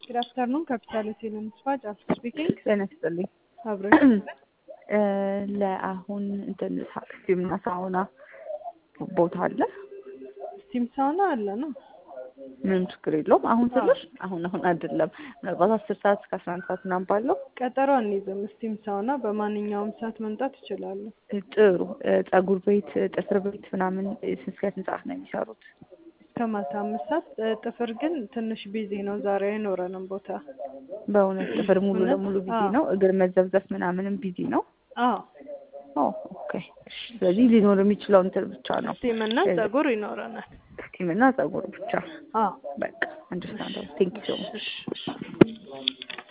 ጉድ አፍተርኑን ካፒታል ሆቴል ስፓ ጫልቱ ስፒኪንግ ጤና ይስጥልኝ። አብረሽ ለአሁን እንትን ስቲምና ሳውና ቦታ አለ? ስቲም ሳውና አለ ነው። ምንም ችግር የለውም። አሁን ስልሽ አሁን አሁን አይደለም፣ ምናልባት አስር ሰዓት እስከ አስራ አንድ ሰዓት ምናምን ባለው ቀጠሮ አንይዝም። ስቲም ሳውና በማንኛውም ሰዓት መምጣት ይችላሉ። ጥሩ። ጸጉር ቤት፣ ጥፍር ቤት ምናምን እስከ ስንት ሰዓት ነው የሚሰሩት? እስከ ማታ አምስት ሰዓት። ጥፍር ግን ትንሽ ቢዚ ነው ዛሬ አይኖረንም ቦታ። በእውነት ጥፍር ሙሉ እውነት? ለሙሉ ቢዚ አዎ። ነው። እግር መዘብዘፍ ምናምንም ቢዚ ነው። አዎ ኦ ኦኬ። እሺ፣ ስለዚህ ሊኖር የሚችለው እንትን ብቻ ነው ስቲም እና ጸጉር ይኖረናል። ስቲም እና ጸጉር ብቻ። አዎ በቃ አንደርስታንድ። ቴንክ ዩ ሶ ማች። እሺ እሺ